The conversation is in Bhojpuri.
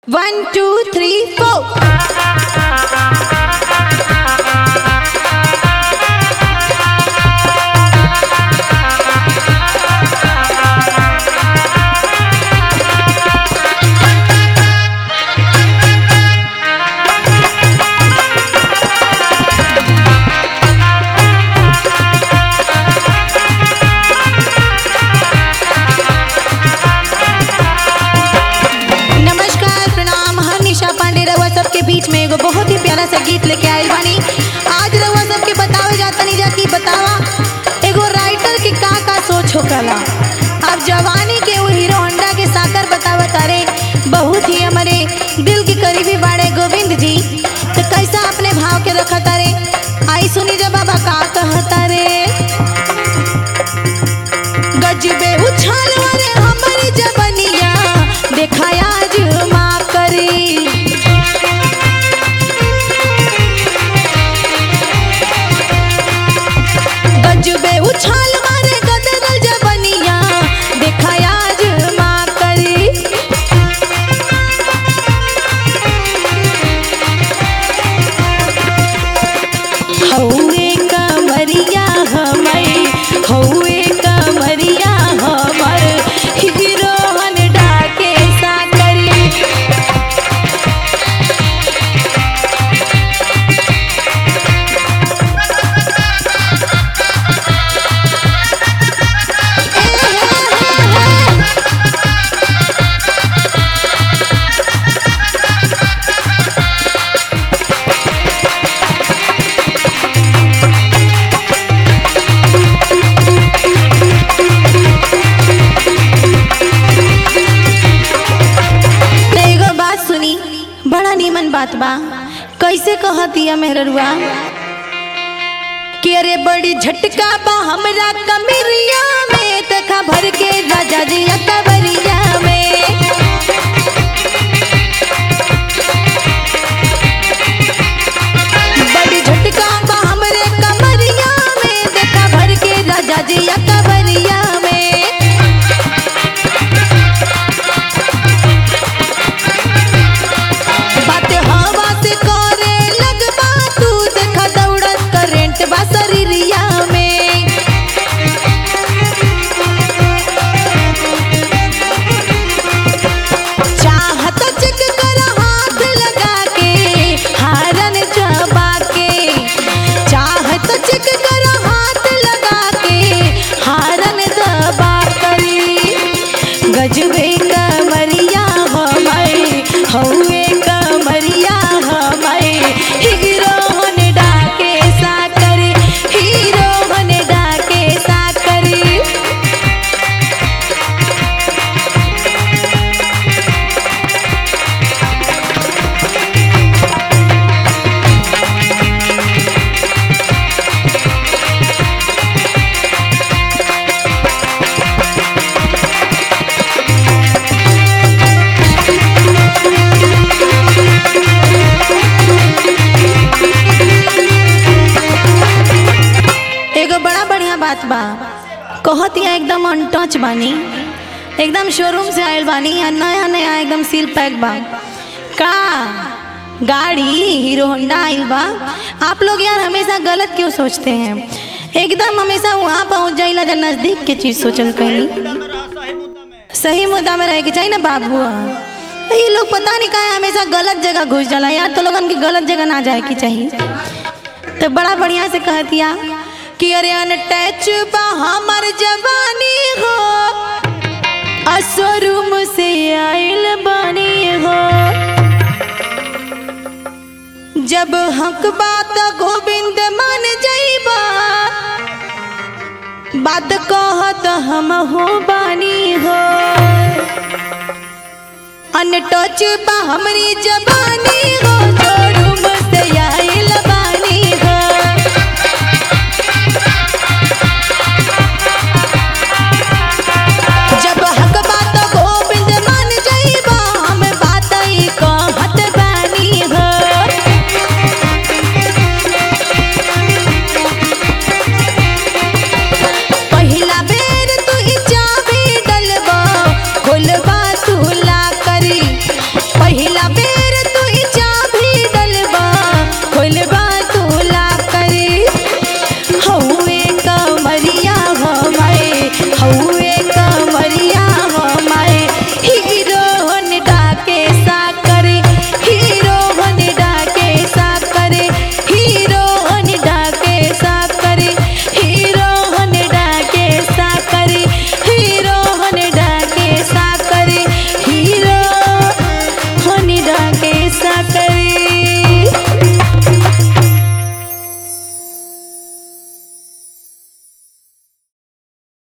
One, two, three, four. नमस्कार प्रणाम हम निशा पांडे रउआ सबके बीच में एगो बहुत ही प्यारा सा गीत लेके आइल बानी आज रउआ सबके बतावे जातनी जा कि बतावा एगो राइटर के का का सोच होकला अब जवानी के वो हीरो होंडा के साकर बतावा तारे बहुत ही हमारे दिल के करीबी बाड़े गोविंद जी तो कैसा अपने भाव के रखा तारे आई सुनी जा बाबा का कहता रे गजबे उछाल वाले हमर जवनिया देखाया जुमा करी गजबे उछाल मारे गदरल जवनिया देखाया जुमा करी हौवे कमरिया हमर हौवे कमरिया हमर हीरो हन डाके साकरी त एगो बात सुनी बड़ा नीमन बात बा कैसे कहतिया मेहररुआ कि अरे बड़ी झटका बा हमरा कमरिया में तखा भर के राजा जी कबरिया में बड़ी झटका बा हमरे कमरिया में देखा भर के राजा जी कबरिया में बात हवा से करे लगबा तू देखा दौड़त करेंट बा शरीरिया में चाहत चिक कर हाथ लगा के हारन चबा के चाहत चिक कर हाथ लगा के हारन दबा करी गजबे कमरिया हमर हौवे कमरिया हमर हीरो हन डाके साकर हीरो हन डाके साकर एगो बड़ा बढ़िया बात बा कहत या एकदम अनटच बानी एकदम शोरूम से आयल बानी या नया नया एकदम सील पैक बा का गाड़ी हीरो होंडा आइल बा आप लोग यार हमेशा गलत क्यों सोचते हैं एकदम हमेशा वहाँ पहुँच जाइला जब नज़दीक के चीज़ सोचल कहीं सही मुद्दा में रहे के चाहिए ना बाबू ये लोग पता नहीं काहे हमेशा गलत जगह घुस जाला यार तो लोगन की गलत जगह ना जाए की चाहिए तो बड़ा बढ़िया से कहतिया कि अरे अनटच बा हमर जवानी हो असरूम से आइल बानी हो जब हक बात गोविंद मान जाइबा बात कहत हम हो बानी हो अनटच बा हमरी जवानी हो जो